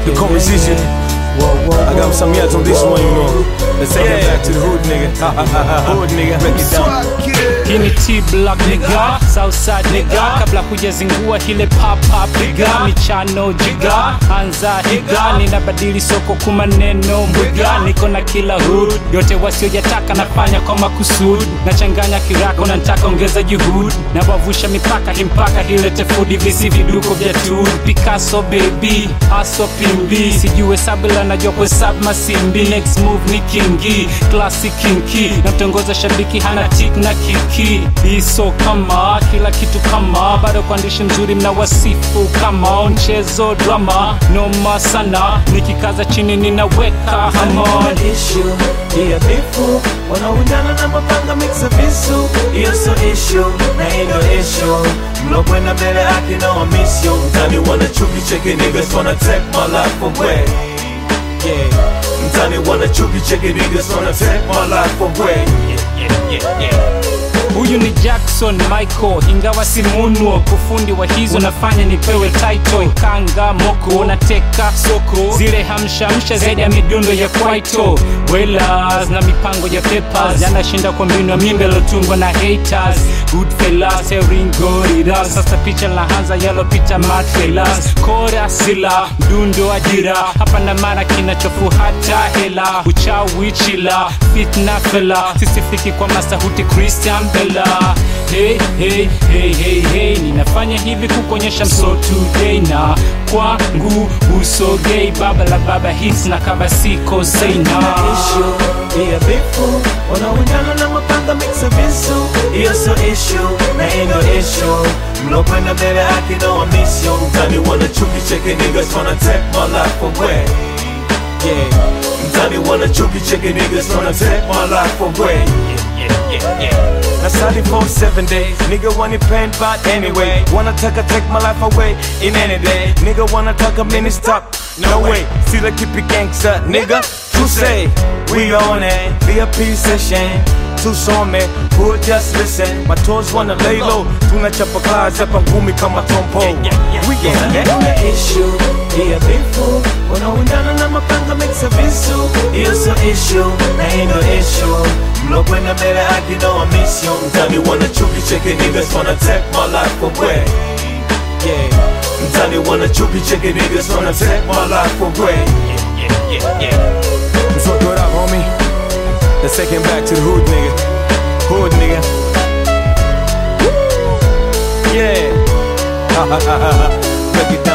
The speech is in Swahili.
the composition. I got some yet on this one, you know. Let's take it back to the hood nigga. hood nigga, break it down. Hii ni T Black nigga, Southside nigga, kabla hujazingua ile pop pop piga michano jiga, anza higa, ninabadili soko kwa maneno mwiga, niko na kila hood yote wasiojataka nafanya kwa makusudi, nachanganya kirako na nataka ongeza juhudi, na wavusha mipaka hii mpaka ilete fudi, visi viduko vya tu Picasso baby, aso pimbi, sijue sabila najua kuhesabu masimbi, next move ni kingi, classic kinki, namtongoza shabiki hana tik na kiki, iso kama kila kitu kama, bado kwa ndishi mzuri mna wasifu kama mchezo drama, noma sana, nikikaza chini ninaweka hamon issue Iya bifu wanaundana na mapanga mixa visu Iyo so issue na hii ndo issue mlokwenda mbele yake na wamisio mtani wana chuki cheki niggas wanna take my life away yeah mtani wana chuki cheki niggas wanna take my life away yeah, yeah, yeah, yeah. Huyu ni Jackson Michael, ingawa si munwo kufundi wa hizo nafanya nipewe title. Kanga moko nateka soko, zile hamshamsha zaidi ya midundo ya kwaito. Wellers na mipango ya papers, yanashinda kwa mbinu ya mimbe lotungwa na haters. Goodfellas, Ringo, sasa picha lahanza yalopita matfelas. Kora sila, mdundo ajira, hapa na mara kinachofuata hela. Uchawi chila, fitna fela, sisifiki kwa masahuti Christian Bella. Hey, hey, hey, hey, hey. Ninafanya hivi kukuonyesha mso today na kwangu usogei baba la baba hits na kaba siko seina issue Iya bifu wanaundana na mapanga mixa visu Iyo so issue na hii ndo issue mlokwenda mbele yake na wamisio mtani wana chuki cheki niggas wanna take my life away yeah mtani wana chuki cheki niggas wanna take my life away yeah, yeah, yeah, yeah. That's how they for seven days. Nigga want it pain, but anyway. Wanna take a take my life away in any day. Nigga wanna talk a minute stop. No way. See the keep it gangster, nigga. To say we on it. VIP session. Tusome, who just listen. My toes wanna lay low. Tunachapa kazi hapa ngumi kama tompo. We on it. issue. Iya bifu. Wanaundana na mapanga mixa visu. Iyo so issue. Na hii ndo issue. mlokwenda mbele yake na wamisio mtani wana chuki cheki niggas wanna take my life away yeah mtani wana chuki cheki niggas wanna take my life away yeah, yeah, yeah, yeah. So throw it up, homie. Let's take him back to the hood nigga. Hood nigga. Yeah. Break it down.